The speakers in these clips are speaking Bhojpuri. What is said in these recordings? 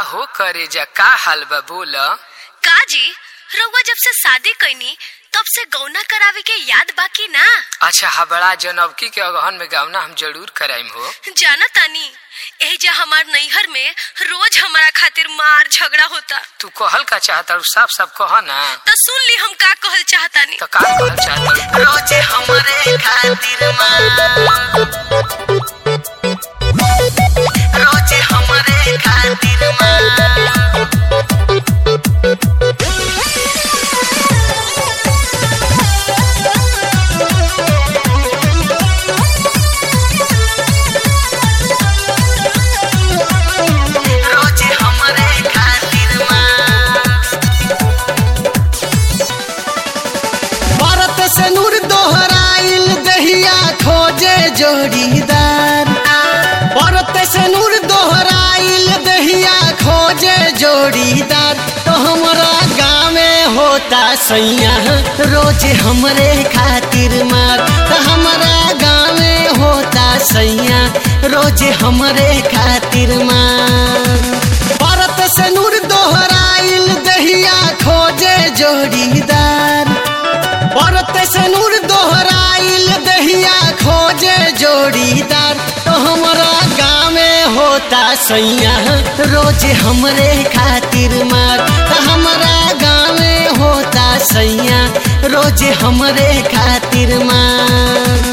हो करे जा का हाल बा बोल काजी रउआ जब से शादी कैनी तब से गौना करावे के याद बाकी ना अच्छा हबड़ा जनवकी के अगहन में गावना हम जरूर कराइम हो जाना तानी एजा हमार नैहर में रोज हमारा खातिर मार झगड़ा होता तू कहल का चाहता साफ साफ कह ना तो सुन ली हम का कहल चाहतानी तो का कहल चाहता रोजे हमरे खातिर माँ रोजे हमरे खातिर माँ रोजे हमरे खातिर माँ भारत से नूर दोहराइल दहिया खोजे जोड़ीदार भारत से नूर दोहराइल दहिया खोजे जोड़ीदार तो हमारा गाँव में होता सैया रोज हमरे खातिर मार तो हमारा गाँव में होता सैया रोज हमरे खातिर मार भारत से नूर दोहराइल दहिया खोजे जोड़ीदार भारत से नूर दोहराइल दहिया खोजे जोड़ीदार तो हमारा गाँव में होता सैया रोज हमरे खातिर मार तो हमारा गाँव में होता सैया रोज हमरे खातिर मार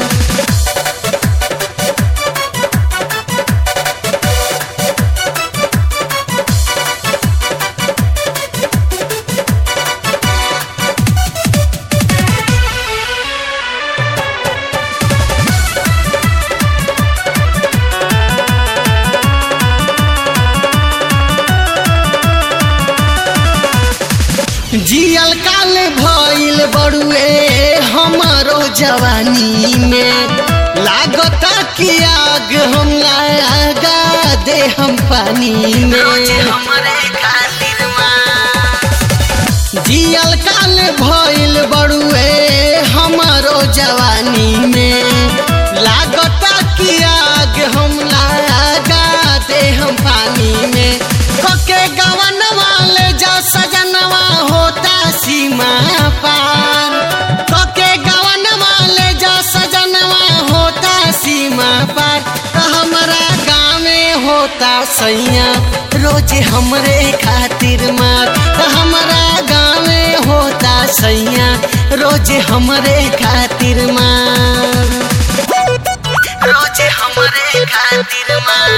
जियल काल भइल बड़ुए हमारो जवानी में लागता कि आग हम लगा दे हम पानी रोजे में हमरे खातिर माँ जियल काल भइल बड़ुए हमारो जवानी में लागता कि आग हम लगा दे हम पानी में कके गवन वाले जा सजनवा होता सीमा पार कके गवन वाले जा सजनवा होता सीमा पार तो हमारा गाँव में होता सैया रोज हमरे खातिर मार तो हमारा गाँव में होता सैया रोज हमरे खातिर मार रोजे हमरे खातिर माँ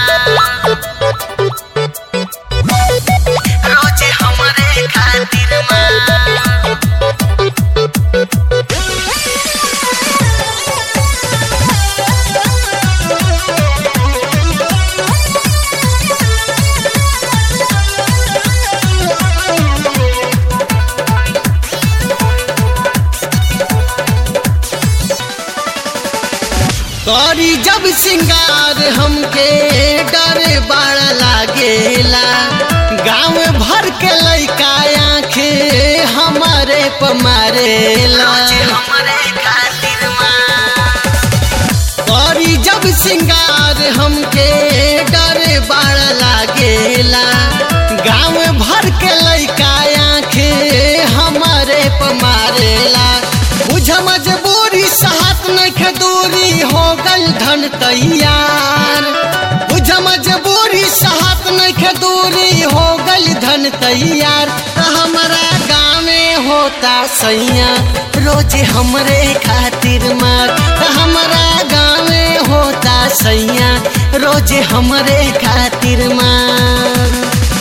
रोजे हमरे खातिर माँ करी जब सिंगार हमके डर बड़ा लागेला गाँव भर के लइका आँखे हमारे प मारेला रोजे हमरे खातिर माँ करी जब सिंगार हमके डर बड़ा लागेला गाँव भर के लइका आँखे हमारे प मारेला बुझ मजबूरी साहत नख दूरी हो गल धन तैयार बुझ मजबूरी साहत नख दूरी हो गल धन तैयार त हमारा गाँव में होता सैया रोज हमरे खातिर मार त हमारा गाँव में होता सैया रोज हमरे खातिर मार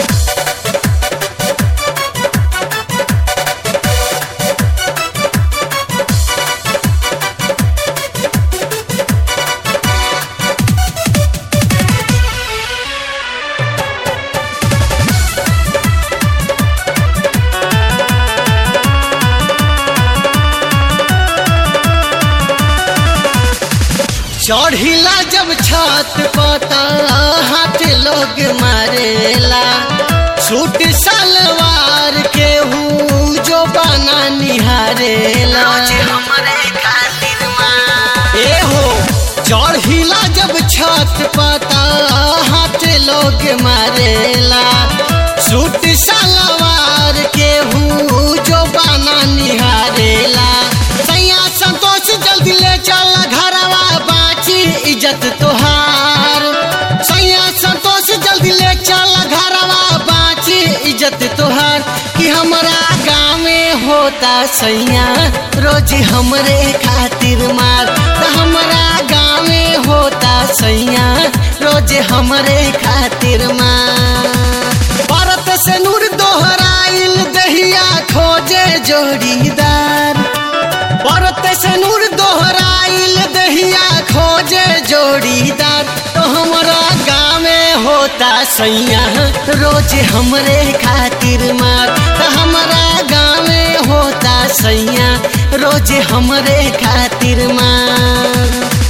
चढ़िला जब छत पता हाथ लोग मारेला सूट सलवार के हूँ जो बना निहारेला रोजे हमरे खातिर माँ ए हो चढ़िला जब छत पता हाथ लोग मारेला इज्जत तोहार सैया संतोष जल्दी ले चल घरवा बाची इज्जत तोहार कि हमरा गाँव में होता सैया रोज हमरे खातिर मार त हमरा गाँव में होता सैया रोज हमरे खातिर मार भारत से नूर दोहराइल दहिया खोजे जोड़ीदार भारत से नूर दोहराइल दहिया खोजे जोड़ीदार तो हमरा गाँव में होता सैया रोज हमरे खातिर मार तो हमरा गाँव में होता सैया रोज हमरे खातिर मार